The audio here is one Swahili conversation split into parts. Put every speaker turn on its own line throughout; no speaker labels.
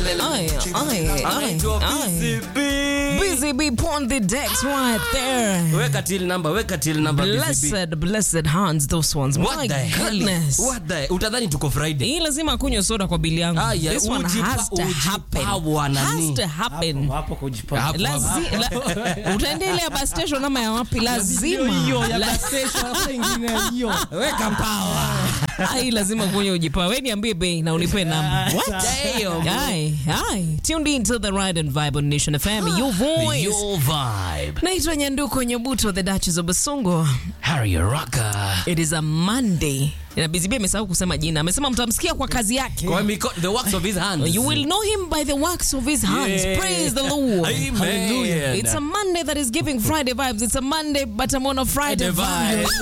Aye, aye,
Anaitwa
aye, aye.
BCB.
Busy bee on the decks right there.
Weka till number, weka till number BCB.
Blessed, blessed hands those ones.
What
My
the hell?
goodness.
What the utadhani tuko Friday.
Hii lazima akunywe soda kwa bili yangu.
Ah, yeah,
This one
ujipa-
has to happen.
ujipawa nani?
Has to happen.
hapo kujipanga
Hapo,
Lazi- la- utaenda ile ya bus station ama ya wapi lazima La-
Weka power.
ai lazima kunywa ujipa we niambie bei na unipe namba
Damn.
Aye, aye. tuned in to the ride and vibe on nation fm your voice
Your vibe.
naitwa nyanduko nyobuto the duchess of basungo
Harry Rocker.
it is a monday na bizibi amesahau kusema jina amesema mtamsikia kwa kazi yake
Kwa miko, the works of his hands.
You will know him by the works of his hands.
Yeah.
Praise the Lord.
Amen.
Hallelujah. It's a Monday that is giving Friday vibes. It's a Monday, but I'm on a Friday
Friday
vibe.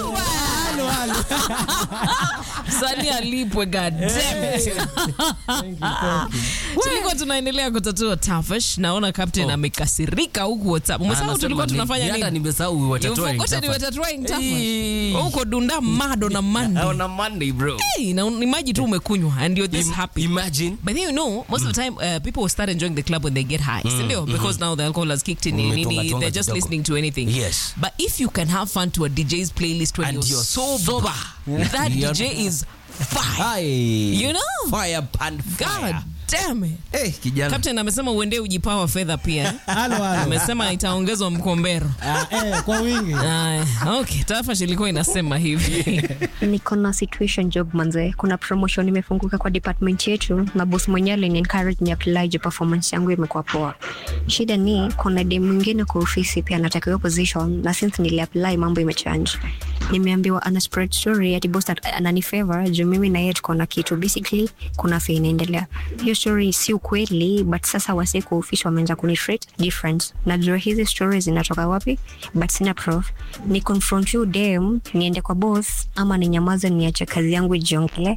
Sani alipwe, god damn it. Tulikuwa tunaendelea kutatua tafash. Naona captain amekasirika huku WhatsApp. Umesahau
Anasema
tulikuwa
ni-
tunafanya
Hata
nini?
nimesahau
You
watatoa
forgotten we
intafa.
were trying tafash.
Hey.
Huko dunda mado na Monday.
On a Monday, bro.
Hey, na imagine tu umekunywa and you're this
Im-
happy.
Imagine.
But then you know, most of the time, uh, people will start enjoying the club when they get high, sindio? Because now the alcohol has kicked in,
Umetonga-
nini,
tonga
they're just
kidogo.
listening to anything.
Yes.
But if you can have fun to a DJ's playlist when
And
you're,
you're
sober,
sober.
that
You're-
DJ is fire.
Hi.
You know?
Fire and fire.
God damn it.
Hey, kijana.
Captain amesema uende ujipawa fedha pia.
halo halo
Amesema itaongezwa mkombero.
Ah, eh, kwa wingi
Aya, okay, tafash ilikuwa inasema hivi.
niko na situation job manze kuna promotion imefunguka kwa department yetu na boss mwenyewe alini encourage ni apply juu performance yangu imekuwa poa shida ni kuna dem mwingine kwa ofisi pia anataka hiyo position na since nili apply mambo imechange nimeambiwa ana spread story ati boss at- anani favor juu mimi na yeye tuko na kitu basically kuna fe inaendelea hiyo story si ukweli but sasa wase kwa ofisi wameanza kuni treat different najua hizi stories zinatoka wapi but sina proof ni confront you dem niende kwa boss ama ninyamaze niache kazi yangu ijiongelee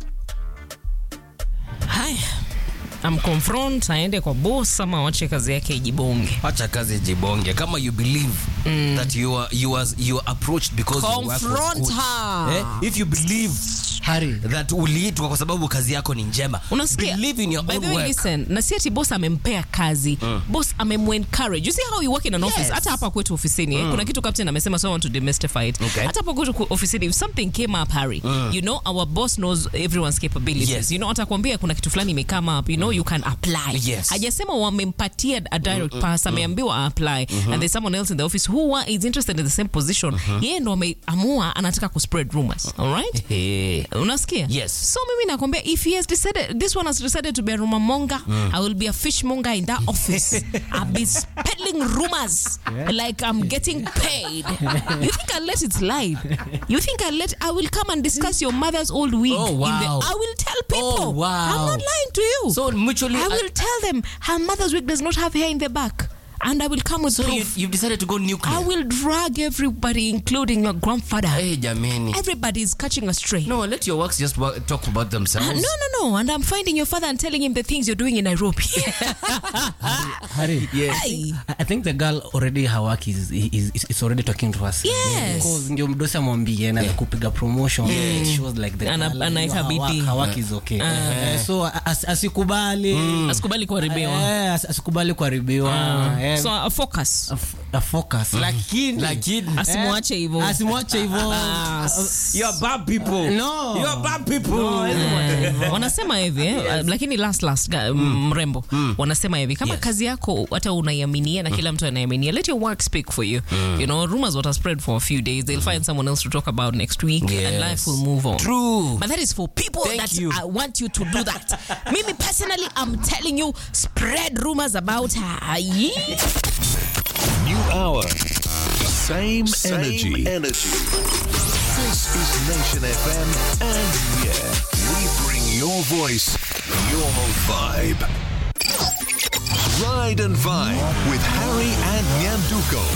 Haya. Amconfront aende kwa boss ama wache kazi yake ijibonge.
Acha kazi jibonge kama you believe that you are you are you are approached because your work was
Confront
good.
her.
Eh, if you believe Harry that uliitwa kwa sababu kazi yako ni njema
unasikia
believe in your
By
own
the way,
work
listen na si ati boss amempea kazi boss amemencourage you see how you work in an office
Yes.
hata hapa kwetu ofisini eh? kuna kitu captain amesema so I want to demystify it
Okay.
hata hapa kwetu ku- ofisini if something came up Harry you know our boss knows everyone's capabilities
Yes.
you know atakwambia kuna kitu fulani imekama up you know you can apply
Yes.
hajasema wamempatia a direct pass ameambiwa apply and there's someone else in the office who wa- is interested in the same position yeye ndo ameamua anataka kuspread rumors all right
Eh,
unasikia
Yes.
so mimi nakwambia if he has decided this one has decided to be a rumor monger i will be a fishmonger in that office i'll be peddling rumors like i'm getting paid you think i'll let it slide you think i'll let i will come and discuss your mother's old wig
Oh,
in the,
wow.
i will tell people
Oh, wow.
i'm not lying to you
so mutually
i will tell them her mother's wig does not have hair in the back and i will come with
so you,
proof
you've decided to go nuclear
i will drag everybody including your grandfather
hey jameni
everybody is catching a stray
no let your works just work, talk about themselves
Uh, no, no, no. And I'm finding your father and telling him the things you're doing in Nairobi.
Harry,
Yes.
Hey.
I I think the girl already her work is, is, is, is already talking to us.
Yes.
Because ndio mdosi amwambie na kupiga promotion it shows like the
Ana-
girl,
anaweka
her work-
bidii.
her work is okay. Eh, so as, asikubali
Asikubali kuharibiwa.
Eh, as- asikubali kuharibiwa Eh,
So uh, focus.
a f- a focus lakini
Lakini-
Asimwache hivyo.
asimwache hivyo
you are bad people
No.
you are bad people
wanasema hivi eh? uh, lakini last last ga- mrembo wanasema hivi kama
Yes.
kazi yako hata unaiaminia na kila mtu anaiaminia let your work speak for you you know rumors what are spread for a few days they'll find someone else to talk about next week and
Yes.
life will move on
True.
but that is for people
Thank
that
you.
I want you to do that mimi personally I'm telling you spread rumors about her Yeah.
New hour. Same,
Same
energy.
energy.
This is Nation FM, and yeah, we bring your voice, your vibe. Ride and Vibe with Harry and Nyanduko.